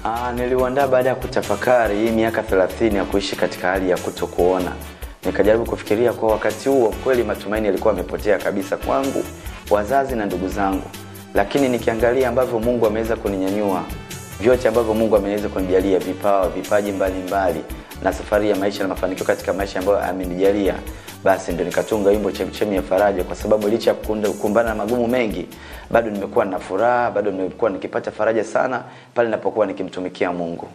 Ah, niliuandaa baada ya kutafakari hii miaka 30 ya kuishi katika hali ya kutokuona. Nikajaribu kufikiria kwa wakati huo kweli matumaini yalikuwa yamepotea kabisa kwangu, wazazi na ndugu zangu. Lakini nikiangalia ambavyo Mungu ameweza kuninyanyua, vyote ambavyo Mungu ameweza kunijalia, vipawa, vipaji mbalimbali na safari ya maisha na mafanikio katika maisha ambayo amenijalia, basi ndio nikatunga wimbo chemchemi ya faraja, kwa sababu licha ya kukunda- kukumbana na magumu mengi, bado nimekuwa na furaha, bado nimekuwa nikipata faraja sana pale ninapokuwa nikimtumikia Mungu.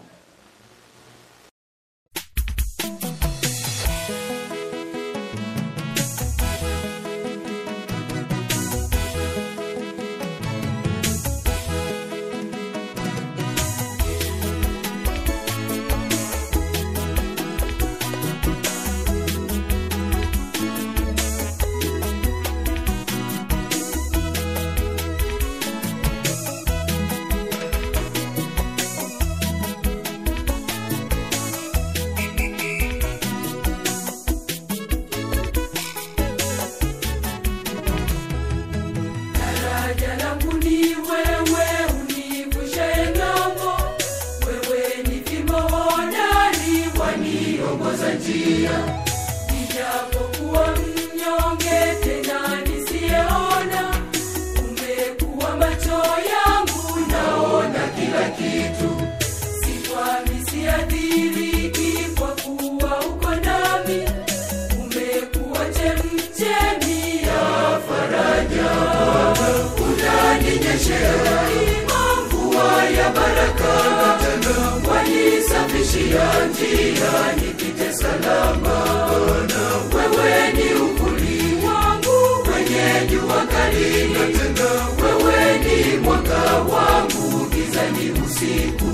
Daraja langu ni wewe, univushe ng'ambo. Wewe ni fimbo hodari, waniongoza njia. Nijapokuwa mnyonge, tena nisiyeona, umekuwa macho yangu, naona kila kitu. Sikwami, siathiriki, kwa kuwa uko nami. Umekuwa chemchemi ya faraja unaninyeshea mvua ya baraka, wanisafishia njia nipite salama. Wewe ni uvuli wangu kwenye jua kali, wewe ni mwanga wangu gizani usiku.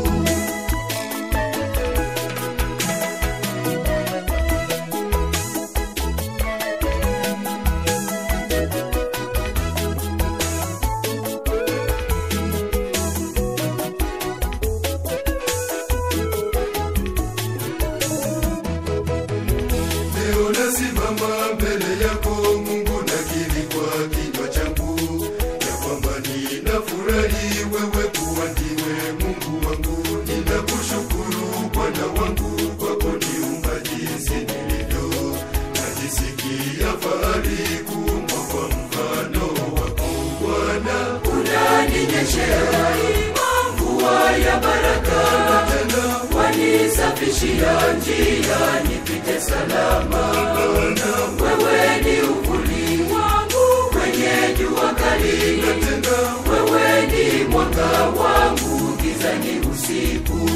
Leo nasimama mbele yako Mungu, nakiri kwa kinywa changu ya kwamba ninafurahi wewe kuwa ndiwe Mungu wangu. Ninakushukuru Bwana wangu kwa kuniumba jinsi nilivyo, najisikia fahari kuumbwa kwa mfano wako Bwana. unaninyeshea mvua ya baraka, wanisafishia njia nipite salama. Wewe ni uvuli wangu kwenye jua kali, wewe ni mwanga wangu gizani usiku.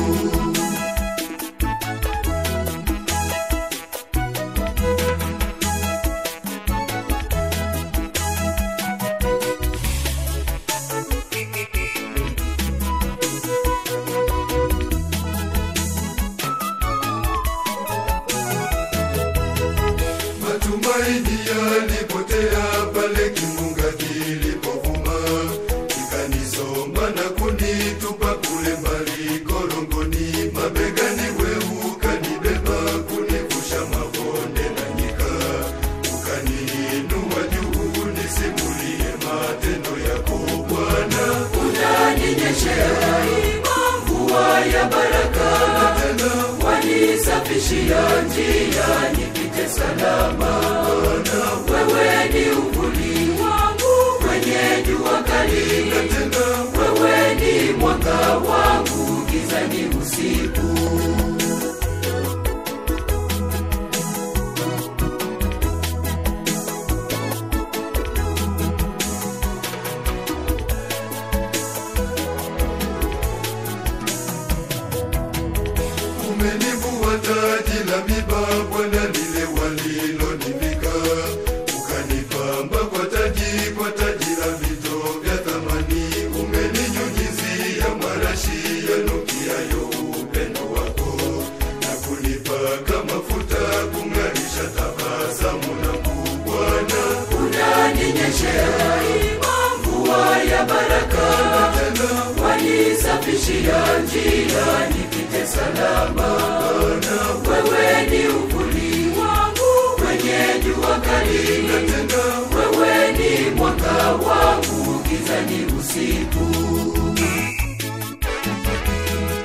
Matumaini yalipotea pale kimbunga kilipovuma, kikanisomba na kunitupa kule mbali korongoni. Mabegani wewe ukanibeba kunivusha mabonde na nyika, ukaniinua juu nisimulie matendo yako Bwana. unaninyeshea mvua ya baraka, wanisafishia njia nipite salama. Wewe ni uvuli wangu kwenye jua kali, wewe ni mwanga wangu gizani usiku. Umenivua taji la miba Bwana, lile walilonivika, ukanipamba kwa taji, kwa taji la vito vya thamani. Umeninyunyizia marashi yanukiayo upendo wako, na kunipaka mafuta kung'arisha tabasamu langu Bwana. unaninyeshea mvua ya baraka, wanisafishia njia nipite salama. Wewe ni uvuli wangu kwenye jua kali, wewe ni mwanga wangu gizani usiku.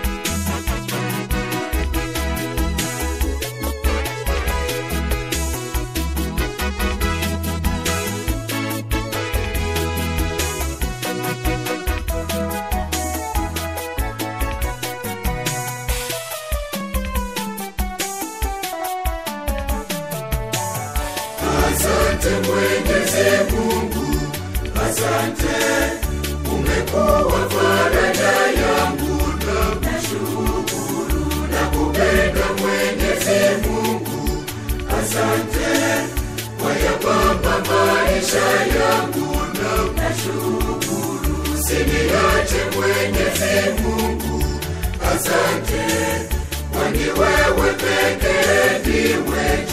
asante umekuwa faraja yangu na nashukuru na kupenda mwenyezi mungu asante wayapamba maisha yangu na nashukuru siniache mwenyezi mungu asante kwani wewe pekee ndiwe